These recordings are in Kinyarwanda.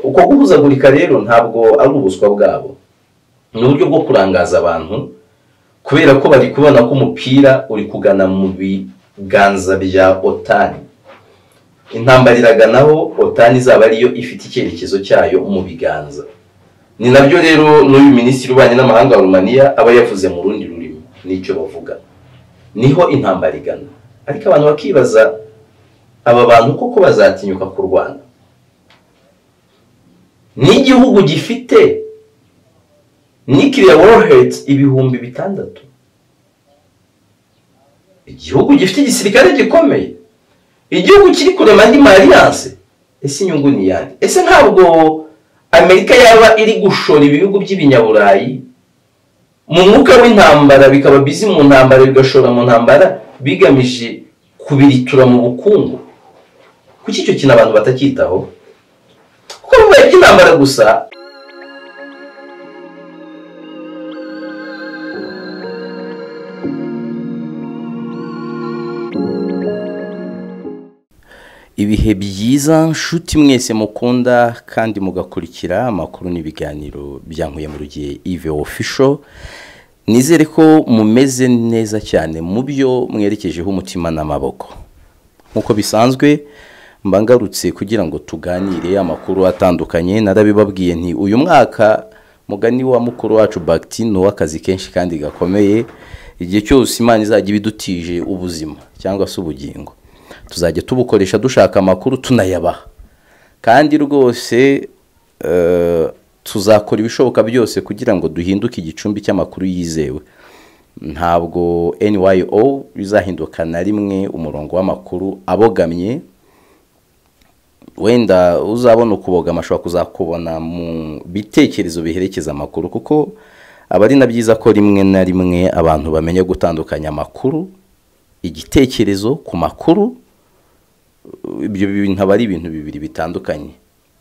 uko guhuzagurika rero ntabwo ari ubuswa bwabo ni uburyo bwo kurangaza abantu kubera ko bari kubona ko umupira uri kugana mu biganza bya otani intambara iraganaho otani izaba ariyo ifite icyerekezo cyayo mu biganza ni nabyo rero n'uyu minisitiri w'ububanyi n'amahanga wa rumaniya aba yavuze mu rundi rurimi n'icyo bavuga niho intambara igana ariko abantu bakibaza aba bantu koko bazatinyuka ku rwanda n'igihugu gifite nikiriya woroheti ibihumbi bitandatu igihugu gifite igisirikare gikomeye igihugu kiri kurema andi mariyanse ese inyungu ni iyande ese ntabwo amerika yaba iri gushora ibihugu by'ibinyaburayi mu mwuka w'intambara bikaba bizi mu ntambara bigashora mu ntambara bigamije kubiritura mu bukungu kuki icyo kintu abantu batacyitaho kuko bibaye iby'intambara gusa ibihe byiza nshuti mwese mukunda kandi mugakurikira amakuru n'ibiganiro bya nkuyemurugiye ive ofisho nizere ko mumeze neza cyane mu byo mwerekejeho umutima n'amaboko nk'uko bisanzwe mba ngarutse kugira ngo tuganire amakuru atandukanye narabibabwiye nti uyu mwaka mugani wa mukuru wacu bagiti ni uw'akazi kenshi kandi gakomeye igihe cyose imana izajya ibidutije ubuzima cyangwa se ubugingo tuzajya tubukoresha dushaka amakuru tunayabaha kandi rwose eh, tuzakora ibishoboka byose kugira ngo duhinduke igicumbi cy'amakuru yizewe ntabwo nyo bizahinduka na rimwe umurongo w'amakuru abogamye wenda uzabona ukubogama ashobora kuzakubona mu bitekerezo biherekeza amakuru kuko aba ari na byiza ko rimwe na rimwe abantu bamenya gutandukanya amakuru igitekerezo ku makuru ibyo bintu aba ari ibintu bibiri bitandukanye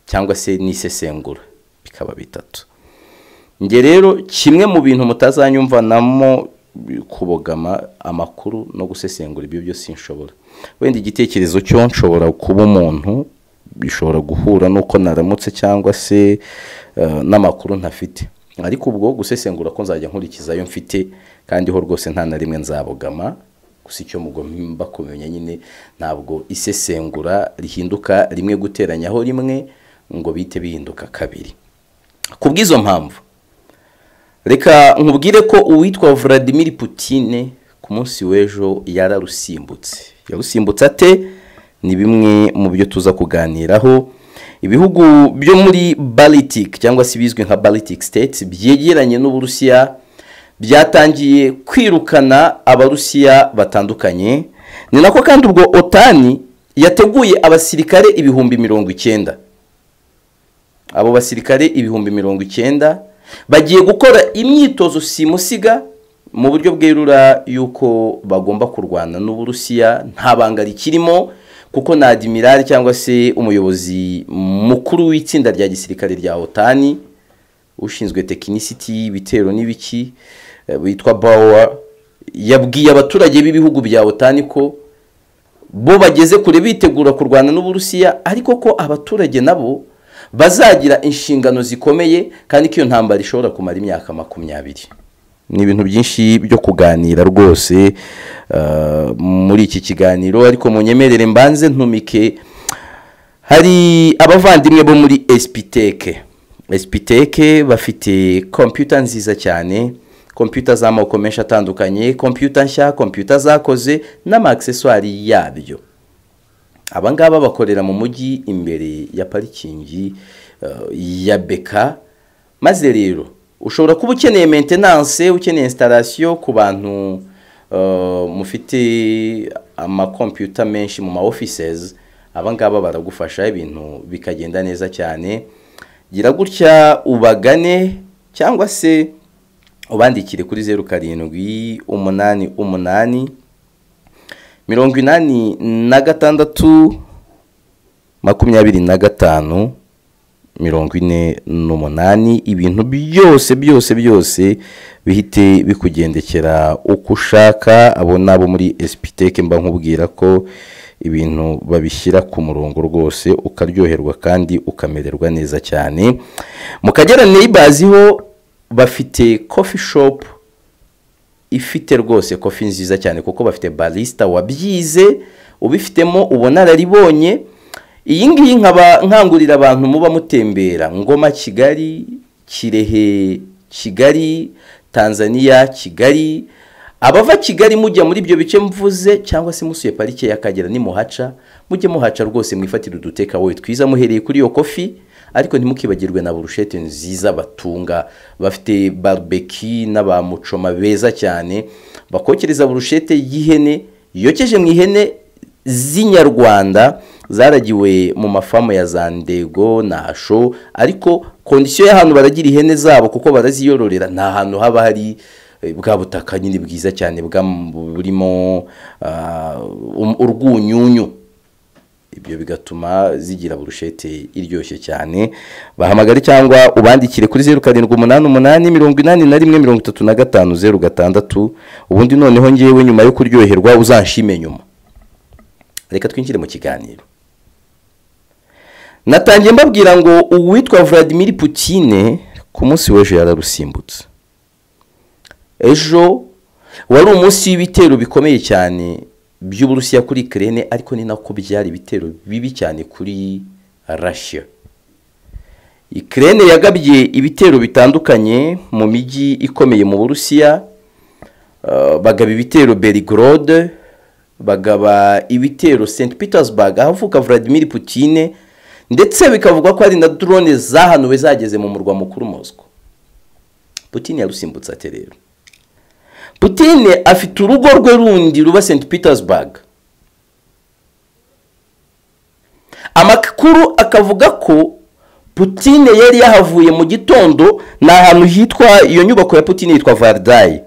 cyangwa se n'isesengura bikaba bitatu njye rero kimwe mu bintu mutazanyumvanamo kubogama amakuru no gusesengura ibyo byose nshobora wenda igitekerezo cyo nshobora kuba umuntu bishobora guhura n'uko naramutse cyangwa se eh, n'amakuru ntafite ariko ubwo gusesengura ko nzajya nkurikiza ayo mfite kandi ho rwose nta na rimwe nzabogama gusa icyo mugomba kumenya nyine ntabwo isesengura rihinduka rimwe guteranyaho rimwe ngo bite bihinduka kabiri ku bw'izo mpamvu reka nkubwire ko uwitwa Vladimir Putine ku munsi w'ejo yararusimbutse yarusimbutse ate ni bimwe mu byo tuza kuganiraho ibihugu byo muri Baltic cyangwa se bizwi nka Baltic States byegeranye n'Uburusiya byatangiye kwirukana abarusiya batandukanye ni nako kandi ubwo otani yateguye abasirikare ibihumbi mirongo icyenda abo basirikare ibihumbi mirongo icyenda bagiye gukora imyitozo simusiga mu buryo bwerura y'uko bagomba kurwana n'uburusiya nta banga rikirimo kuko na adimirari cyangwa se umuyobozi mukuru w'itsinda rya gisirikare rya otani ushinzwe tekinisiti y'ibitero n'ibiki witwa bawa yabwiye abaturage b'ibihugu bya otani ko bo bageze kure bitegura kurwana n'uburusiya ariko ko abaturage nabo bazagira inshingano zikomeye kandi ko iyo ntambara ishobora kumara imyaka makumyabiri ni ibintu byinshi byo kuganira rwose eh, muri iki kiganiro ariko munyemerere mbanze ntumike hari abavandimwe bo muri esipiteke esipiteke bafite kompiyuta nziza cyane kompiyuta z'amoko menshi atandukanye kompiyuta nshya kompiyuta zakoze n'amagiseswari yabyo aba ngaba bakorera mu mujyi imbere ya parikingi eh, ya beka maze rero ushobora kuba ukeneye mentenanse ukeneye instarasiyo ku bantu eh, mufite amakompiyuta menshi mu ma offices aba ngaba baragufasha ibintu bikagenda neza cyane gira gutya ubagane cyangwa se ubandikire kuri zeru karindwi umunani umunani mirongo inani na gatandatu makumyabiri na gatanu mirongo ine n'umunani ibintu byose byose byose bihite bikugendekera uko ushaka abo nabo muri esipiteke mba nkubwira ko ibintu babishyira ku murongo rwose ukaryoherwa kandi ukamererwa neza cyane mu kagera neyibazi ho bafite kofi shopu ifite rwose kofi nziza cyane kuko bafite barisita wabyize ubifitemo ubona araribonye iyi ngiyi nkaba nkangurira abantu muba mutembera ngoma kigali kirehe kigali tanzania kigali abava kigali mujya muri ibyo bice mvuze cyangwa se musuye parike y'akagera nimuhaca mujye muhaca rwose mwifatire uduteka wowe twiza muhereye kuri iyo kofi ariko ntimukibagirwe na burushete nziza batunga bafite barubeki n'abamucoma beza cyane bakokereza burushete y'ihene yokeje mu ihene z'inyarwanda zaragiwe mu mafamu ya za ndego na hasho ariko kondisiyo y'ahantu baragira ihene zabo kuko baraziyororera nta hantu haba hari bwa butaka nyine bwiza cyane burimo urwunyunyu ibyo bigatuma zigira burushete iryoshye cyane bahamagare cyangwa ubandikire kuri zeru karindwi umunani umunani mirongo inani na rimwe mirongo itatu na gatanu zeru gatandatu ubundi noneho ngewe nyuma yo kuryoherwa uzanshime nyuma reka twinjire mu kiganiro natangiye mbabwira ngo uwitwa Vladimir Putine ku munsi w'ejo yararusimbutse ejo wari umunsi w'ibitero bikomeye cyane by'uburusiya kuri kerene ariko ni nako byari ibitero bibi cyane kuri rashya kerene yagabye ibitero bitandukanye mu mijyi ikomeye mu burusiya bagaba ibitero berigorode bagaba ibitero st petersburg ahavuka Vladimir Putine ndetse bikavugwa ko hari na drone zahanuwe zageze mu murwa mukuru mosco Putine yarusimbutse ate rero Putine afite urugo rwe rundi ruba St Petersburg amakuru akavuga ko Putine yari yahavuye mu gitondo ni ahantu hitwa iyo nyubako ya Putine yitwa vardayi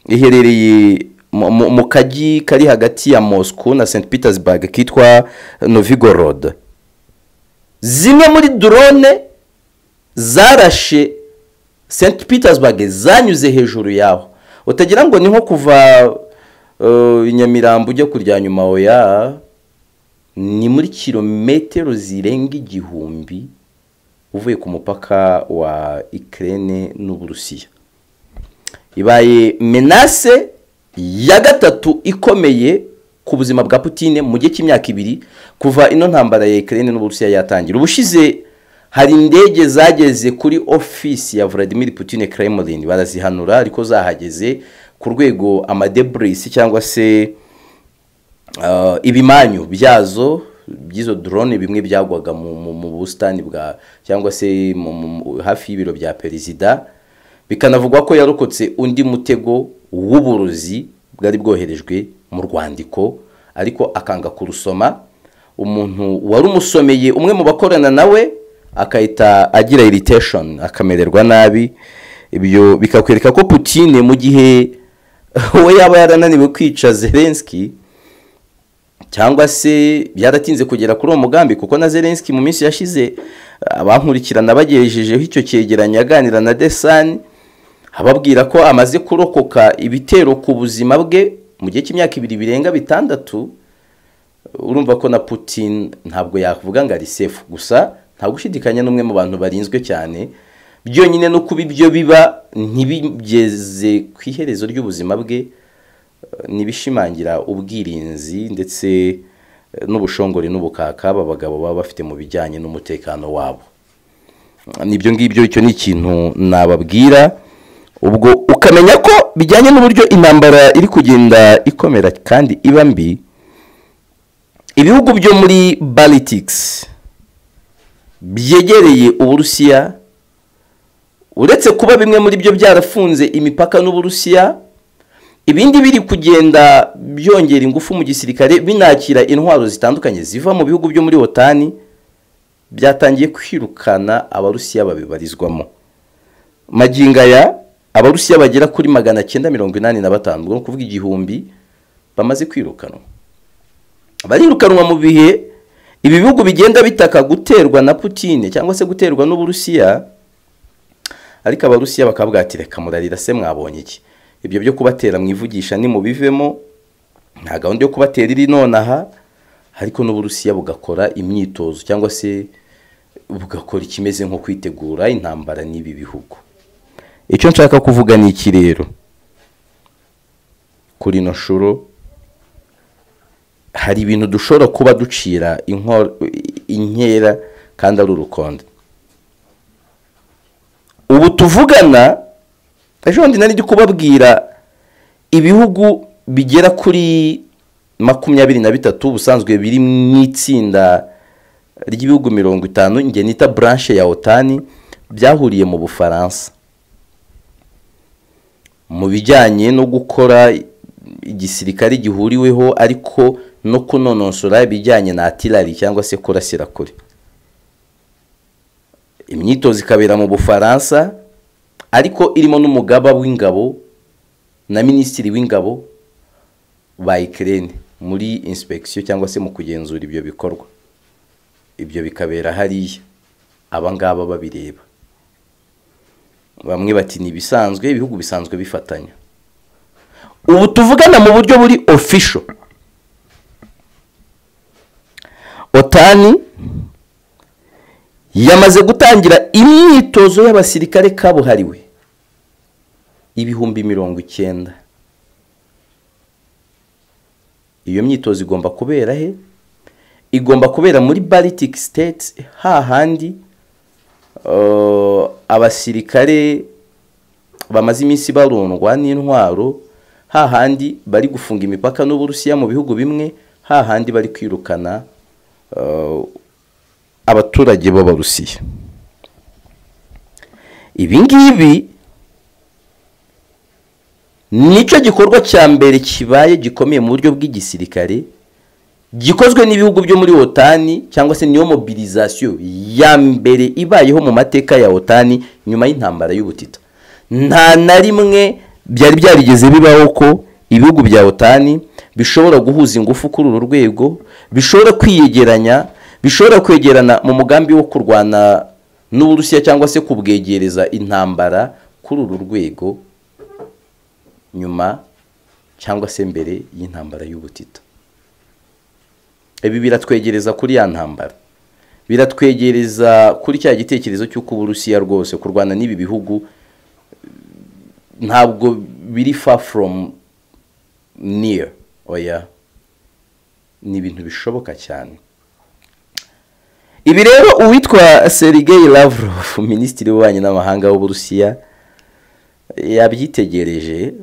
iherereye mu kagi kari hagati ya Moscow na St Petersburg kitwa novigorod zimwe muri drone zarashe St Petersburg zanyuze hejuru yaho utagira ngo ni nko kuva inyamirambo ujya kurya nyuma oya ni muri kilometero zirenga igihumbi uvuye ku mupaka wa ikirere n'uburusiya ibaye menase ya gatatu ikomeye ku buzima bwa Putine mu gihe cy'imyaka ibiri kuva ino ntambara ya ikirere n'uburusiya yatangira ubushize hari indege zageze kuri ofisi ya Vladimir Putine Kremlin barazihanura ariko zahageze ku rwego amadeburisi cyangwa se ibimanyu byazo by'izo drone bimwe byagwaga mu busitani bwa cyangwa se hafi y'ibiro bya perezida bikanavugwa ko yarokotse undi mutego w'uburozi bwari bwoherejwe mu rwandiko ariko akanga kurusoma umuntu wari umusomeye umwe mu bakorana nawe akahita agira iriteshoni akamererwa nabi ibyo bikakwereka ko Putine mu gihe we yaba yarananiwe kwica zelenski cyangwa se byaratinze kugera kuri uwo mugambi kuko na zelenski mu minsi yashize abankurikirana bagejejeho icyo cyegeranyo aganira na desani ababwira ko amaze kurokoka ibitero ku buzima bwe mu gihe cy'imyaka ibiri birenga bitandatu urumva ko na Putine ntabwo yavuga ngo ari sefu gusa nta gushidikanya n'umwe mu bantu barinzwe cyane byonyine no kuba ibyo biba ntibigeze ku iherezo ry'ubuzima bwe ntibishimangira ubwirinzi ndetse n'ubushongore n'ubukaka aba bagabo baba bafite mu bijyanye n'umutekano wabo nibyo ngibyo icyo ni ikintu nababwira ubwo ukamenya ko bijyanye n'uburyo intambara iri kugenda ikomera kandi iba mbi ibihugu byo muri baritikisi byegereye uburusiya uretse kuba bimwe muri byo byarafunze imipaka n'uburusiya ibindi biri kugenda byongera ingufu mu gisirikare binakira intwaro zitandukanye ziva mu bihugu byo muri otani byatangiye kwirukana abarusiya babibarizwamo magingaya abarusiya bagera kuri magana cyenda mirongo inani na batanu ni ukuvuga igihumbi bamaze kwirukanwa barirukanwa mu bihe ibi bihugu bigenda bitaka guterwa na Putine cyangwa se guterwa n'uburusiya ariko abarusiya bakabwatireka murarira se mwabonye iki ibyo byo kubatera mwivugisha ni mubivemo nta gahunda yo kubatera iri nonaha ariko n'uburusiya bugakora imyitozo cyangwa se bugakora ikimeze nko kwitegura intambara n'ibi bihugu icyo nshaka kuvuga ni iki rero kuri ino shuro hari ibintu dushobora kuba ducira inko- inkera kandi ari urukonde ubu tuvugana ejo bundi nari ndi kubabwira ibihugu bigera kuri makumyabiri na bitatu ubusanzwe biri mu itsinda ry'ibihugu mirongo itanu njye nita buranshe ya otani byahuriye mu bufaransa mu bijyanye no gukora igisirikare gihuriweho ariko no kunonosora ibijyanye na atirari cyangwa se kurasira kure imyitozo ikabera mu bufaransa ariko irimo n'umugaba w'ingabo na minisitiri w'ingabo ba ikirere muri insipegisiyo cyangwa se mu kugenzura ibyo bikorwa ibyo bikabera hariya aba ngaba babireba bamwe bati ni ibisanzwe ibihugu bisanzwe bifatanya ubu tuvugana mu buryo buri ofisho otani yamaze gutangira imyitozo y'abasirikare kabuhariwe ibihumbi mirongo icyenda iyo myitozo igomba kubera he igomba kubera muri baltic states hahandi Uh, abasirikare bamaze iminsi barundwa n'intwaro hahandi bari gufunga imipaka n'uburusiya mu bihugu bimwe hahandi bari kwirukana uh, abaturage b'abarusiya ibi ngibi nicyo gikorwa cya mbere kibaye gikomeye mu buryo bw'igisirikare gikozwe n'ibihugu byo muri otani cyangwa se niyo mobilizasiyo ya mbere ibayeho mu mateka ya otani nyuma y'intambara y'ubutita nta na rimwe byari byarigeze bibaho ko ibihugu bya otani bishobora guhuza ingufu kuri uru rwego bishobora kwiyegeranya bishobora kwegerana mu mugambi wo kurwana n'uburusiya cyangwa se kubwegereza intambara kuri uru rwego nyuma cyangwa se mbere y'intambara y'ubutita ibi biratwegereza kuri ya ntambara biratwegereza kuri cya gitekerezo cy'uko uburusiya rwose kurwana n'ibi bihugu ntabwo biri far from near oya ni ibintu bishoboka cyane ibi rero uwitwa sergei lavrov minisitiri w'ububanyi n'amahanga w'uburusiya yabyitegereje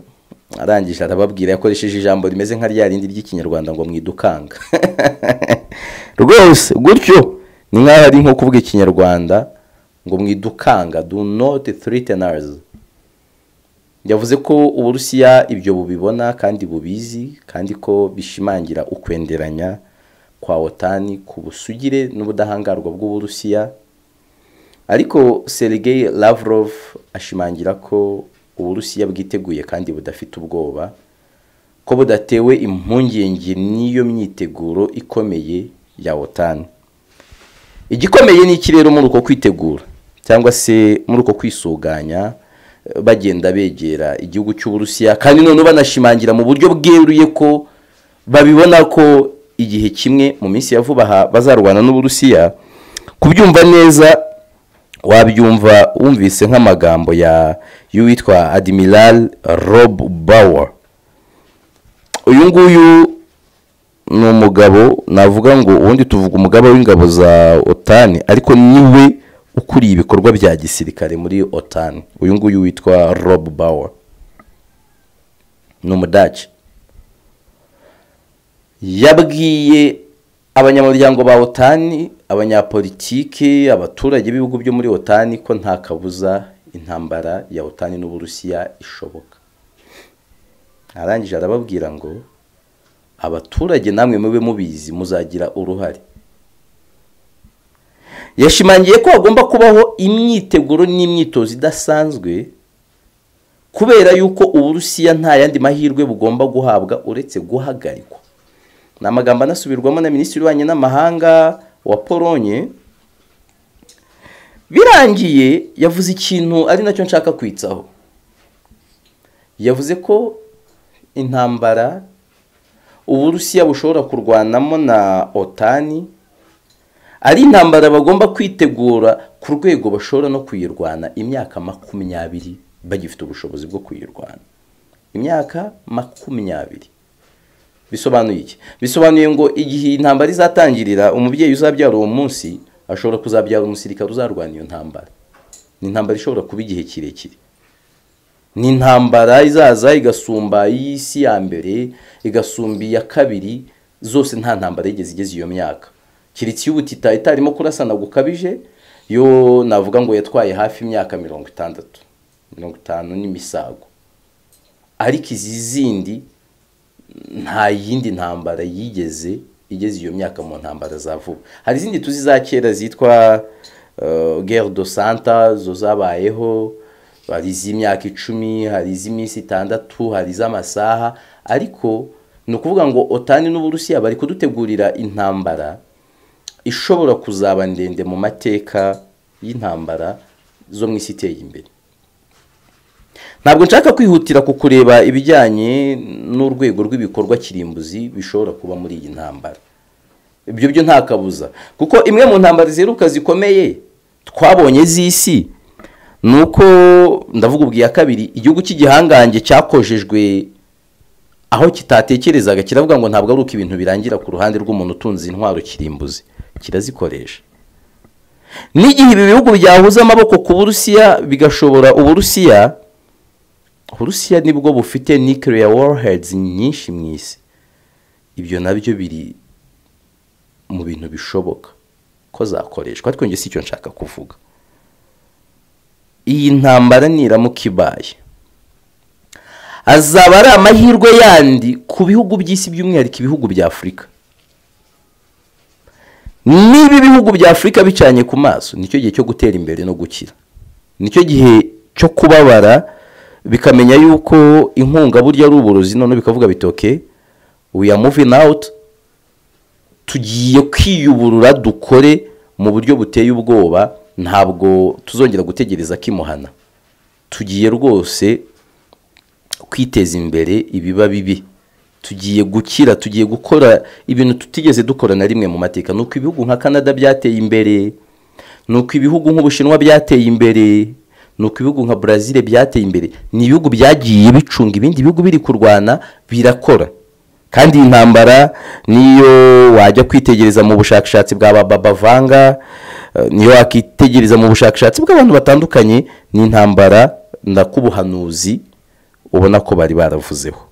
arangije arababwira yakoresheje ijambo rimeze nka rya rindi ry'ikinyarwanda ngo mwidukanga rwose gutyo ni nk'aho ari nko kuvuga ikinyarwanda ngo mwidukanga do not threaten us yavuze ko uburusiya ibyo bubibona kandi bubizi kandi ko bishimangira ukwenderanya kwa otani ku busugire n'ubudahangarwa bw'uburusiya ariko sergei lavrov ashimangira ko uburusiya bwiteguye kandi budafite ubwoba ko budatewe impungenge n'iyo myiteguro ikomeye ya otani igikomeye ni iki rero muri uko kwitegura cyangwa se muri uko kwisuganya bagenda begera igihugu cy'uburusiya kandi none banashimangira mu buryo bweruye ko babibona ko igihe kimwe mu minsi ya vuba aha bazarwana n'uburusiya kubyumva neza wabyumva wumvise nk'amagambo ya y'uwitwa admiral rob Bauer uyu nguyu ni umugabo navuga ngo ubundi tuvuga umugabo w'ingabo za otani ariko niwe ukuriye ibikorwa bya gisirikare muri otani uyu nguyu witwa rob Bauer ni umudaci yabwiye abanyamuryango ba otani abanyapolitiki abaturage b'ibihugu byo muri otani ko nta kabuza intambara ya otani n'uburusiya ishoboka arangije arababwira ngo abaturage namwe mube mubizi muzagira uruhare yashimangiye ko hagomba kubaho imyiteguro n'imyitozo idasanzwe kubera yuko uburusiya nta yandi mahirwe bugomba guhabwa uretse guhagarikwa ni amagambo anasubirwamo na minisitiri w'ububanyi n'amahanga wa polonye birangiye yavuze ikintu ari nacyo nshaka kwitsaho yavuze ko intambara uburusiya bushobora kurwanamo na otani ari intambara bagomba kwitegura ku rwego bashobora no kuyirwana imyaka makumyabiri bagifite ubushobozi bwo kuyirwana imyaka makumyabiri bisobanuye iki bisobanuye ngo igihe intambara izatangirira umubyeyi uzabyara uwo munsi ashobora kuzabyara umusirikare uzarwana iyo ntambara ni intambara ishobora kuba igihe kirekire ni intambara izaza igasumba iy'isi ya mbere igasumba iya kabiri zose nta ntambara yigeze igeze iyo myaka keretse iy'ubutita itarimo kurasana gukabije yo navuga ngo yatwaye hafi imyaka mirongo itandatu mirongo itanu n'imisago ariko izi zindi nta yindi ntambara yigeze igeze iyo myaka mu ntambara za vuba hari izindi tuzi za kera zitwa guerre do santa zo zabayeho hari iz'imyaka icumi hari iz'iminsi itandatu hari iz'amasaha ariko ni ukuvuga ngo otani n'uburusiya bari kudutegurira intambara ishobora kuzaba ndende mu mateka y'intambara zo mu isi iteye imbere ntabwo nshaka kwihutira ku kureba ibijyanye n'urwego rw'ibikorwa kirimbuzi bishobora kuba muri iyi ntambara ibyo byo nta kabuza kuko imwe mu ntambara ziheruka zikomeye twabonye z'isi ni uko ndavuga ubwo iya kabiri igihugu cy'igihangange cyakojejwe aho kitatekerezaga kiravuga ngo ntabwo ari uko ibintu birangira ku ruhande rw'umuntu utunze intwaro kirimbuzi kirazikoresha n'igihe ibi bihugu byahuza amaboko ku burusiya bigashobora uburusiya uburusiya nibwo bufite nuclear warheads nyinshi mu isi ibyo nabyo biri mu bintu bishoboka ko zakoreshwa ariko njye si icyo nshaka kuvuga iyi ntambara niramuka ibaye azaba ari amahirwe yandi ku bihugu by'isi by'umwihariko ibihugu bya afurika niba ibihugu bya afurika bicanye ku maso nicyo gihe cyo gutera imbere no gukira nicyo gihe cyo kubabara bikamenya yuko inkunga burya ari uburozi none bikavuga bitoke we are moving out tugiye kwiyuburura dukore mu buryo buteye ubwoba ntabwo tuzongera gutegereza kimuhana tugiye rwose kwiteza imbere ibiba bibi tugiye gukira tugiye gukora ibintu tutigeze dukora na rimwe mu mateka ni uko ibihugu nka canada byateye imbere ni uko ibihugu nk'ubushinwa byateye imbere ni uko ibihugu nka brazil byateye imbere ni ibihugu byagiye bicunga ibindi bihugu biri kurwana birakora kandi iyi ntambara niyo wajya kwitegereza mu bushakashatsi bwa babavanga niyo wakitegereza mu bushakashatsi bw'abantu batandukanye ni intambara ndakubuhanuzi ubona ko bari baravuzeho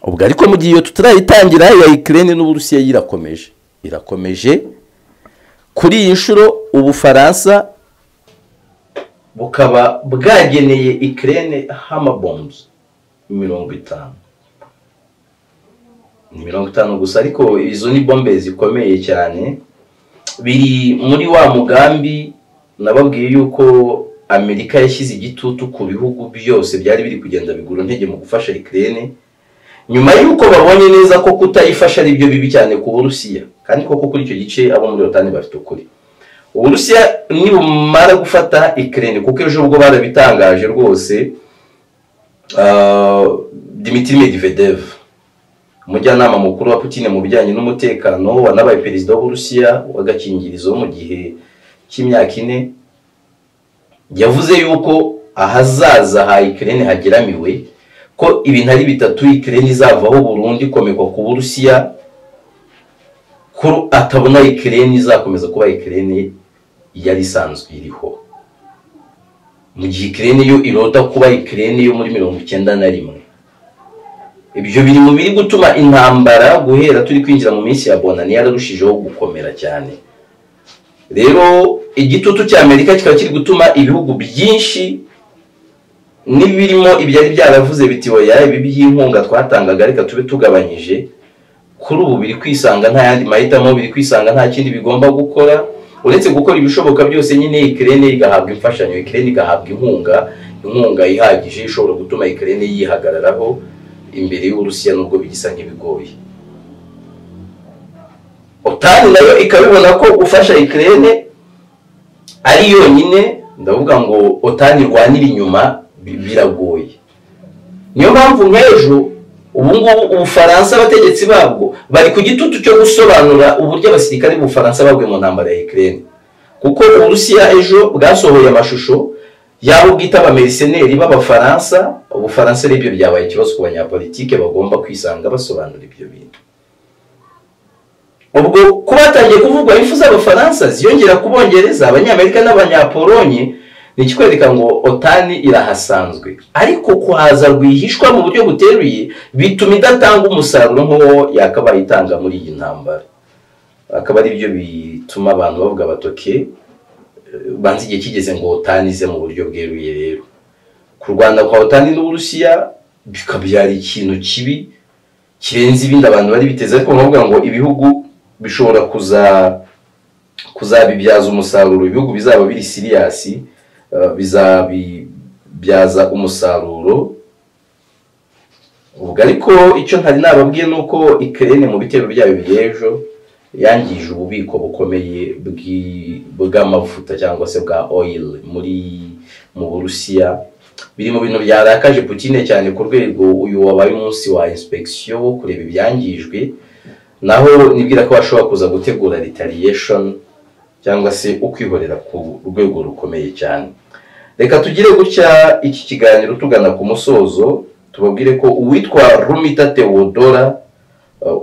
ubwo ariko mu gihe iyo tutarayitangira ya ikirere n'uburusiya yirakomeje irakomeje kuri iyi nshuro ubufaransa bukaba bwageneye ikirere hamabomuzi mirongo itanu ni mirongo itanu gusa ariko izo ni bombe zikomeye cyane biri muri wa mugambi nababwiye yuko amerika yashyize igitutu ku bihugu byose byari biri kugenda bigura intege mu gufasha ikirere nyuma y'uko babonye neza ko kutayifasha ari byo bibi cyane ku burusiya kandi koko kuri icyo gice abo muri otani bafite ukuri uburusiya nibumara gufata ikirere kuko ejo ubwo barabitangaje rwose dimitiri medivedevu umujyanama mukuru wa Putin mu bijyanye n'umutekano wanabaye perezida w'uburusiya w'agakingirizo mu gihe cy'imyaka ine yavuze yuko ahazaza ha ikirere hageramiwe ko ibintu ari bitatu ikirere izavaho burundu ikomekwa ku burusiya ko atabona ikirere izakomeza kuba ikirere yari isanzwe iriho mu gihe ikirere yo irota kuba ikirere yo muri mirongo icyenda na rimwe ibyo biri mu biri gutuma intambara guhera turi kwinjira mu minsi ya bonani yararushijeho gukomera cyane rero igitutu cy'amerika kikaba kiri gutuma ibihugu byinshi n'ibirimo ibyari byaravuze biti oya ibi by'inkunga twatangaga reka tube tugabanyije kuri ubu biri kwisanga nta yandi mahitamo biri kwisanga nta kindi bigomba gukora uretse gukora ibishoboka byose nyine ikirere igahabwa imfashanyo ikirere igahabwa inkunga inkunga ihagije ishobora gutuma ikirere yihagararaho imbere y'uburusiya nubwo bigisa nk'ibigoye otani nayo ikabibona ko gufasha ikirere ari yonyine ndavuga ngo otani irwanira inyuma biragoye niyo mpamvu nk'ejo ubu ngubu ubufaransa abategetsi babwo bari ku gitutu cyo gusobanura uburyo abasirikare b'ubufaransa baguye mu ntambara ya ikirere kuko uburusiya ejo bwasohoye amashusho yabo bwita abameriseneri b'abafaransa ubufaransa aribyo byabaye ikibazo ku banyapolitike bagomba kwisanga basobanura ibyo bintu ubwo kuba hatangiye kuvugwa impfu z'abafaransa ziyongera ku bongereza abanyamerika n'abanyapolonye ni ikikwereka ngo otani irahasanzwe ariko kuhaza rwihishwa mu buryo buteruye bituma idatanga umusaruro nk'uwo yakabaye itanga muri iyi ntambara akaba ari byo bituma abantu bavuga batoke banza igihe kigeze ngo otani ize mu buryo bweruye rero kurwana kwa otani n'uburusiya bikabyara ikintu kibi kirenze ibindi abantu bari biteze ariko baravuga ngo ibihugu bishobora kuzabibyaza umusaruro ibihugu bizaba biri siriyasi bizabibyaza umusaruro ubwo ariko icyo ntari nababwiye ni uko ikirere mu bitero byayo by'ejo yangije ububiko bukomeye bw'amavuta cyangwa se bwa oil muri mu burusiya biri mu bintu byarakaje putine cyane ku rwego uyu wabaye umunsi wa inspekisiyo wo kureba ibyangijwe naho nibwira ko bashobora kuza gutegura ritariyeshoni cyangwa se ukwihorera ku rwego rukomeye cyane reka tugire gutya iki kiganiro tugana ku musozo tubabwire ko uwitwa rumita teodora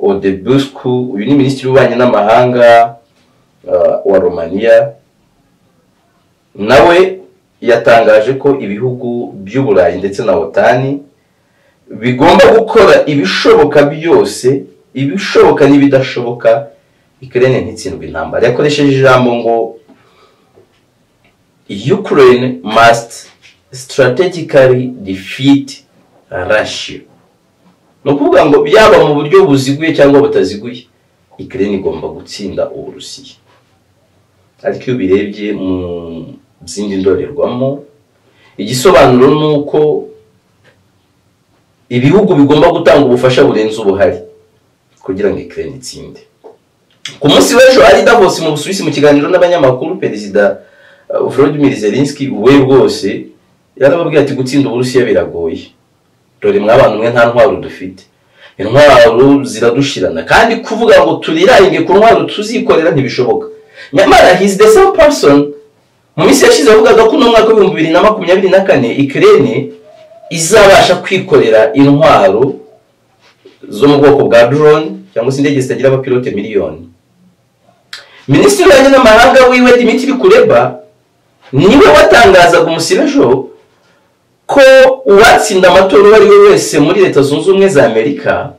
odebusku uyu ni minisitiri w'ububanyi n'amahanga wa romaniya nawe yatangaje ko ibihugu by'uburayi ndetse na otani bigomba gukora ibishoboka byose ibishoboka n'ibidashoboka ikirere ntitsindwe intambara yakoresheje ijambo ngo ukraine must strategically defeat russia ni ukuvuga ngo byaba mu buryo buziguye cyangwa butaziguye ikirere igomba gutsinda uburusiya ariko iyo ubirebye mu zindi ndorerwamo igisobanuro ni uko ibihugu bigomba gutanga ubufasha burenze ubuhari kugira ngo ikirere itsinde ku munsi w'ejo ari davos mu busuwisi mu kiganiro n'abanyamakuru perezida volodimir zelinski we rwose yarababwira ati gutsinda uburusiya biragoye dore mw'abantu mwe nta ntwaro dufite intwaro ziradushirana kandi kuvuga ngo turiraringe ku ntwaro tuzikorera ntibishoboka nyamara hizi the same person mu minsi yashize yavugaga ko uno mwaka w'ibihumbi bibiri na makumyabiri na kane ikirere izabasha kwikorera intwaro zo mu bwoko bwa drone cyangwa se indege zitagira abapilote miliyoni minisitiri w'ububanyi n'amahanga wiwe dimitiri kureba niwe watangazaga ejo ko uwatsinda amatora uwo ari we wese muri leta zunze ubumwe za amerika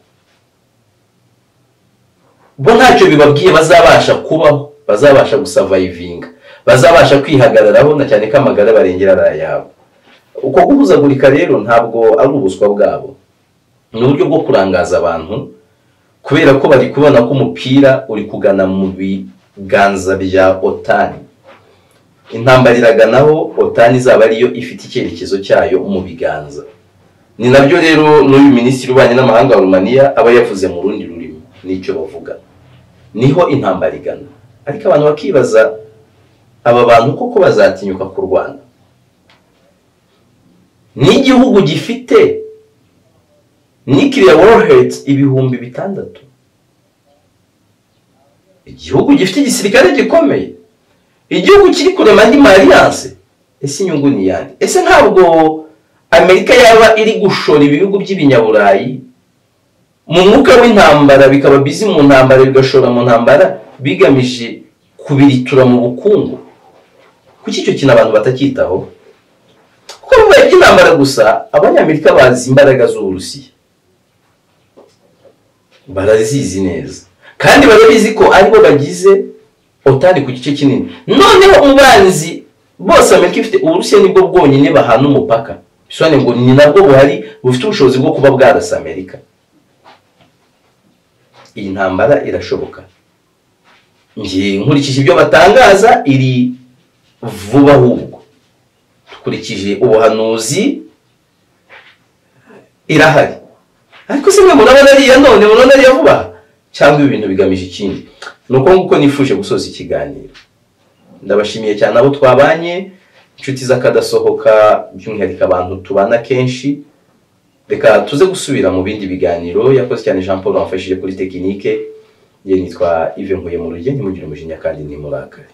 bo ntacyo bibabwiye bazabasha kubaho bazabasha gusavayivinga bazabasha kwihagararaho na cyane ko amagara barengera ari ayabo uko guhuzagurika rero ntabwo ari ubuswa bwabo ni uburyo bwo kurangaza abantu kubera ko bari kubona ko umupira uri kugana mu biganza bya otani intambara iraganaho otani izaba ariyo ifite icyerekezo cyayo mu biganza ni nabyo rero n'uyu minisitiri w'ububanyi n'amahanga wa rumaniya aba yavuze mu rundi rurimi n'icyo bavuga niho intambara igana ariko abantu bakibaza aba bantu koko bazatinyuka ku rwanda ni igihugu gifite nikiriya woroheti ibihumbi bitandatu igihugu gifite igisirikare gikomeye igihugu kiri kurema andi mariyanse ese inyungu ni iyande ese ntabwo amerika yaba iri gushora ibihugu by'ibinyaburayi mu mwuka w'intambara bikaba bizi mu ntambara bigashora mu ntambara bigamije kubiritura mu bukungu kuki icyo kintu abantu batacyitaho kuko bibaye iby'intambara gusa abanyamerika bazi imbaraga z'uburusiya barazizi neza kandi barabizi ko aribo bagize otani ku gice kinini noneho umubanzi bose amerika ifite uburusiya nibwo bwonyine bahana umupaka bisobanuye ngo ni nabwo buhari bufite ubushobozi bwo kuba bwarasa amerika iyi ntambara irashoboka nkurikije ibyo batangaza iri vuba ahubwo dukurikije ubuhanuzi irahari ariko se mwe murabona ariya none murabona ariya vuba cyangwa ibi bintu bigamije ikindi ni uko nguko nifuje gusoza ikiganiro ndabashimiye cyane abo twabanye inshuti z'akadasohoka by'umwihariko abantu tubana kenshi reka tuze gusubira mu bindi biganiro yakoze cyane jean paul wamfashije kuri tekinike ye nitwa ive nkuye mu rugendo mugire umujinya kandi ntimurakare